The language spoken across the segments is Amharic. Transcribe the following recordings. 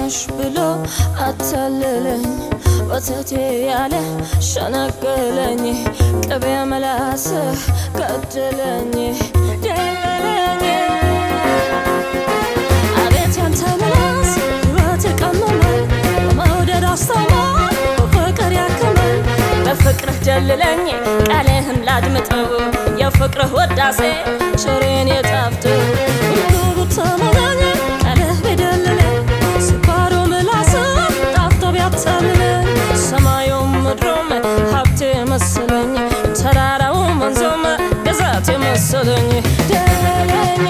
ነሽ ብሎ አታለለኝ ወተቴ ያለ ሸነገለኝ ቅቤ መላስህ ገደለኝ ደለለኝ አቤት ያንተ ምላስ ሕይወት የቀመመ በመውደድ አስተማር በፍቅር ያከመኝ በፍቅርህ ደልለኝ ቃልህን ላድምጠው የፍቅርህ ወዳሴ ቸሬን የጣፍጠው ሁሉ ብትመለኝ ቃልህ ቢደልለኝ ስኳሩ ምላስህ ጣፍጦ ቢያታልለኝ ሰማዩም ምድሩም ሀብቴ መሰለኝ ተራራውም ወንዙም ግዛቴ መሰለኝ ደለለኝ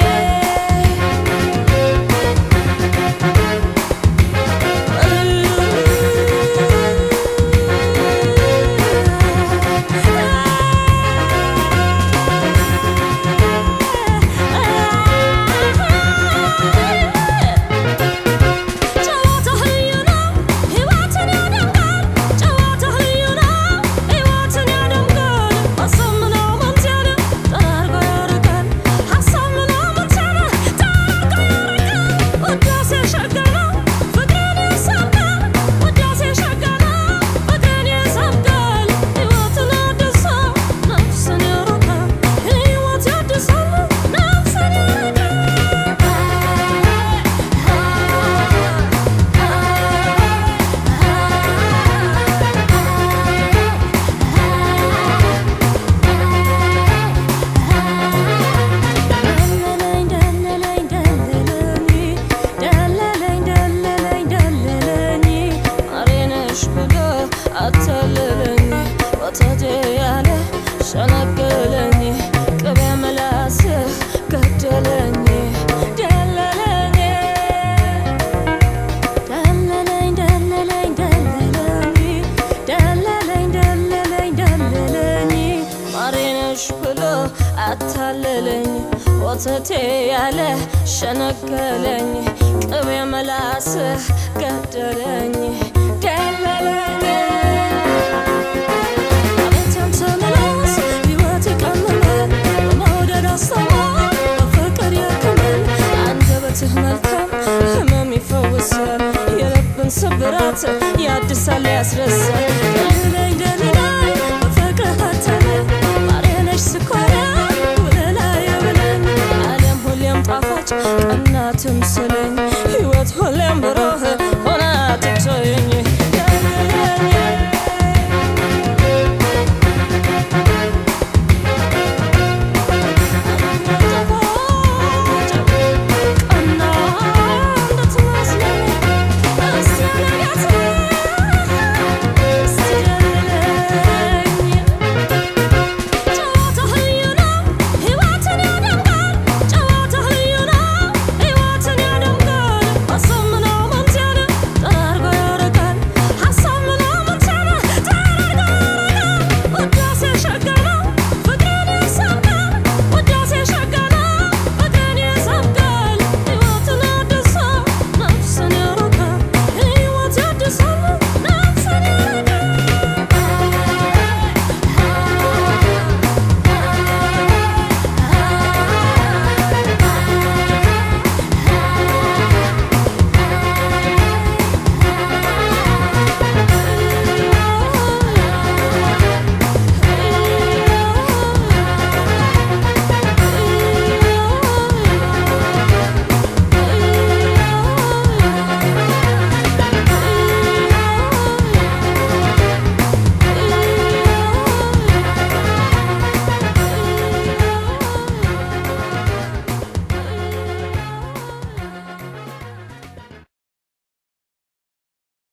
ጨዋታህ ልዩ ነው ሕይወትን ያደምቃል ጨዋታህ ልዩ ነው ሕይወትን ያደምቃል ሀሳብ ምናምን ሲያለ ጠራርጎ ያርቃል ሀሳብ ምናምን ሲያለ ጠራርጎ ያርቃል ውዳሴ ሸጋ ነው ፍቅርን ይሰብካል ውዳሴ ሸጋ ነው ፍቅርን ይሰብካል ሕይወትን ያድሳል ነፍስን ያረካል ሕይወት ያድሳል ነፍስን ደለለኝ ደለለኝ ደለለኝ ደለለኝ ደለለኝ ደለለኝ ማሬ ነሽ ብሎ አታለለኝ ወተቴ ያለ ሸነገለኝ ቅቤ ምላስህ ገደለኝ ደለለኝ ደለለኝ ደለለኝ ደለለኝ ደለለኝ ደለለኝ ደለለኝ ማሬ ነሽ ብሎ አታለለኝ ወተቴ ያለ ሸነገለኝ ቅቤ መላስህ ገደለኝ ደለለኝ አቤት ያንተ ምላስ ሕይወት ይቀምማል በመውደድ አስተማር በፍቅር ያክማል አንደበትህ መልካም ህመም ይፈውሳል የልብን ስብራት ያድሳል ያስረሳል